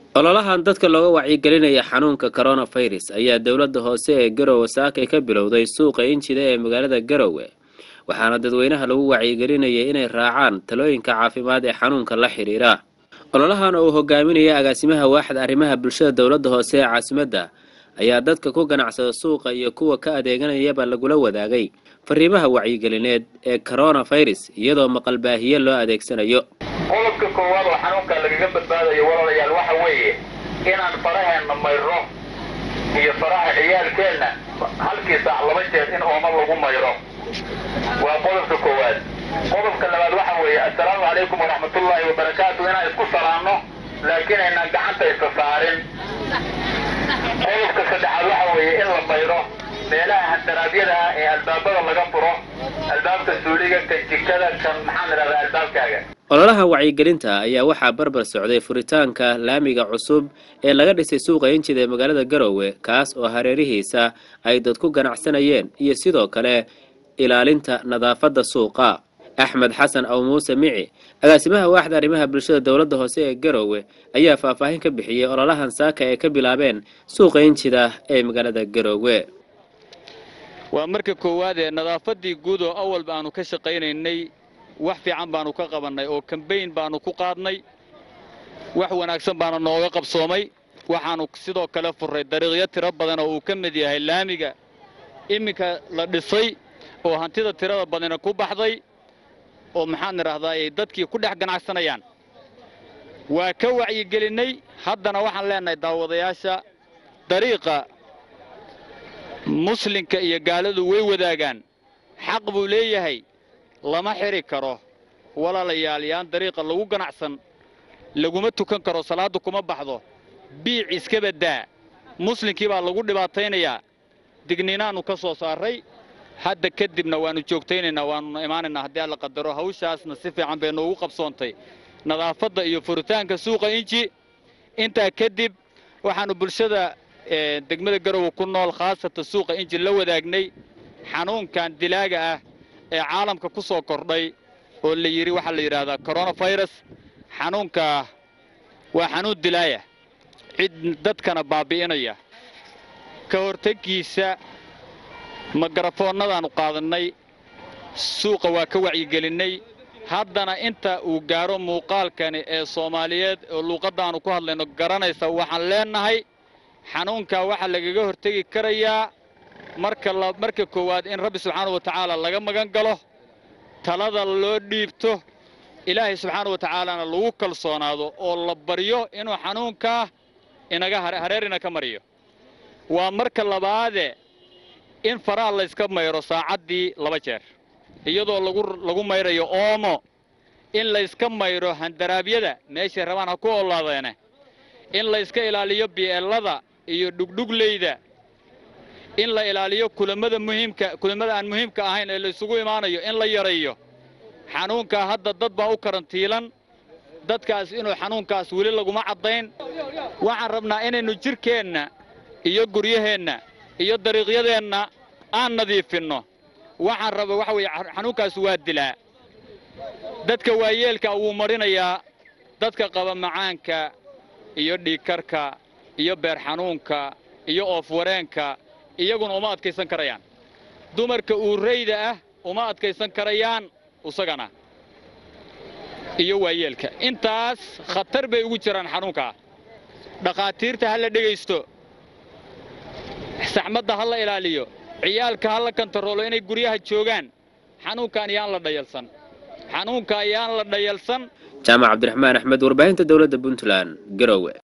ololahan dadka looga wacyigelinaya xanuunka coronavirus ayaa dowladda hoose ee garowe saakay ka bilowday suuqa injida ee magaalada garowe waxaana dadweynaha lagu wacyigelinayay inay raacaan talooyinka caafimaad ee xanuunka la xidhiira ololahan oo uu hogaaminaya agaasimaha waaxda arrimaha bulshada dowladda hoose ee caasimadda ayaa dadka ku ganacsada suuqa iyo kuwa ka adeeganayaba lagula wadaagay fariimaha wacyigelineed ee coronavirus iyadoo maqalbaahiye loo adeegsanayo qodobka koowaad oo xanuunka lagaga badbaadayo walaalayaal waxa weeye inaan faraheenna mayro iyo faraha ciyaalkeenna halkii saac laba jeer in ooma lagu mayro waa qodobka koowaad qodobka labaad waxa weeye assalaamu calaykum waraxmatullaahi wabarakaatu inaan isku salaanno laakiin aynaan gacanta isa saarin qodobka saddexaad waxa weeye in la mayro meelaha handaraabyada ah ee albaabada laga furo albaabka suuliga kan jikada kan maxaan idhahdaa albaabkaaga ololaha wacyigelinta ayaa waxaa barbar socday furitaanka laamiga cusub ee laga dhisay suuqa injida ee magaalada garowe kaas oo hareerihiisa ay dadku ganacsanayeen iyo sidoo kale ilaalinta nadaafadda suuqa axmed xasan aw muuse mici agaasimaha waaxda arrimaha bulshada dowladda hoose ee garowe ayaa faahfaahin ka bixiyey ololahan saaka ee ka bilaabeen suuqa injida ee magaalada garowe waa marka koowaad ee nadaafaddii guud oo awalba aanu ka shaqaynaynay wax fiican baanu ka qabannay oo kambayn baanu ku qaadnay wax wanaagsan baana nooga qabsoomay waxaannu sidoo kale furray dariiqyo tiro badan oo uu ka mid yahay laamiga iminka la dhisay oo hantida tirada badana ku baxday oo maxaan idhaahdaa ay dadkii ku dhex ganacsanayaan waa ka wacyigelinnay haddana waxaan leennahay daawadayaasha dariiqa muslinka iyo gaaladu way wadaagaan xaq buu leeyahay lama xidhi karo walaalayaal yaan dariiqa lagu ganacsan laguma tukan karo salaaddu kuma baxdo biic iska baddaa muslinkii baa lagu dhibaataynayaa digniinaannu ka soo saarray hadda kadibna waannu joogtaynaynaa waannuna imaanaynaa haddii alla qadaro hawshaasna si fiican bay noogu qabsoontay nadaafadda iyo furitaanka suuqa inji intaa kadib waxaannu bulshada degmada garowe ku nool khaasatan suuqa inji la wadaagnay xanuunkan dilaaga ah ee caalamka ku soo kordhay oo la yidhi waxaa la yidhaahdaa coronafirus xanuunkaa waa xanuun dilaaya cid dadkana baabi'inaya ka horteggiisa magarafoonnadaannu qaadannay suuqa waa ka wacyigelinnay haddana inta uu gaaro muuqaalkani ee soomaaliyeed oo luuqaddaannu ku hadlayno garanaysa waxaan leennahay xanuunkaa waxaa lagaga hortegi karayaa marka marka koowaad in rabbi subxaana wa tacaala laga magan galo talada loo dhiibto ilaahay subxaana wa tacaalana lagu kalsoonaado oo la baryo inuu xanuunkaa inaga hareer ina ka mariyo waa marka labaade in faraha layska mayro saacaddii laba jeer iyadoo lagu mayrayo oomo in layska mayro handaraabyada meeshay rabaan ha ku oolaadeene in layska ilaaliyo bi'eellada iyo dhugdhugleyda in la ilaaliyo kulamada muhiimka kulamada aan muhiimka ahayn ee la isugu imaanayo in la yareeyo xanuunkaa hadda dad baa u karantiilan dadkaas inuu xanuunkaas weli laguma caddayn waxaan rabnaa inaynu jidhkeenna iyo guryaheenna iyo dariiqyadeenna aan nadiifinno waxaan raba waxa weeye xanuunkaas waa dilaa dadka waayeelka wuu marinayaa dadka qaba macaanka iyo dhiigkarka iyo beer xanuunka iyo oofwareenka iyaguna uma adkaysan karayaan dumarka uurayda ah uma adkaysan karayaan isagana iyo waayeelka intaas khatar bay ugu jiraan xanuunkaa dhakhaatiirta ha la dhegaysto saxmadda ha la ilaaliyo ciyaalka ha la kantaroolo inay guryaha joogaan xanuunkan yaan la dhayalsan xanuunka yaan la dhayalsan jaamac cabdiraxmaan axmed warbaahinta dowladda puntland garowe